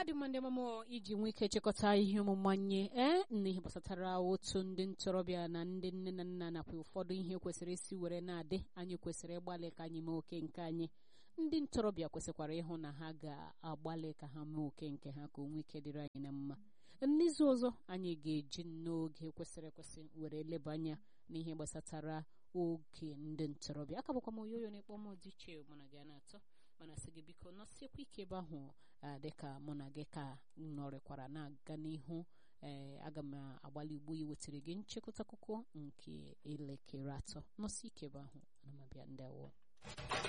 dị mma ndị ọmụmụ iji nwee ike chịkọta ihe ọmụmụ anyị ee n'ihe gbasatara otu ndị ntorobịa na ndị nne na nna nakwa ụfọdụ ihe kwesịrị isi were na-adị anyị kwesịrị ịgbalị ka anyị mee oke nke anyị ndị ntorobịa kwesịkwara ịhụ na ha ga-agbalị ka ha mee oke nke ha ka o nwee ike dịrị anyị na mma n'izu ọzọ anyị ga-eji n'oge kwesịrị ekwesị were leba anya n'ihe gbasatara oge ndị ntorobịa aka bụkwa m oyoyo na-ekpọ m dị iche mụ na gị na-atọ mana sị gị biko nọsiekwa ike ebe ahụ dịka mụ na gị ka nọrịkwara na-aga n'ihu ee aga m agbalị ugbo iwetara gị nchịkọta akụkọ nke elekere atọ nọsi ike ebe ahụ na mabịa ndị awọ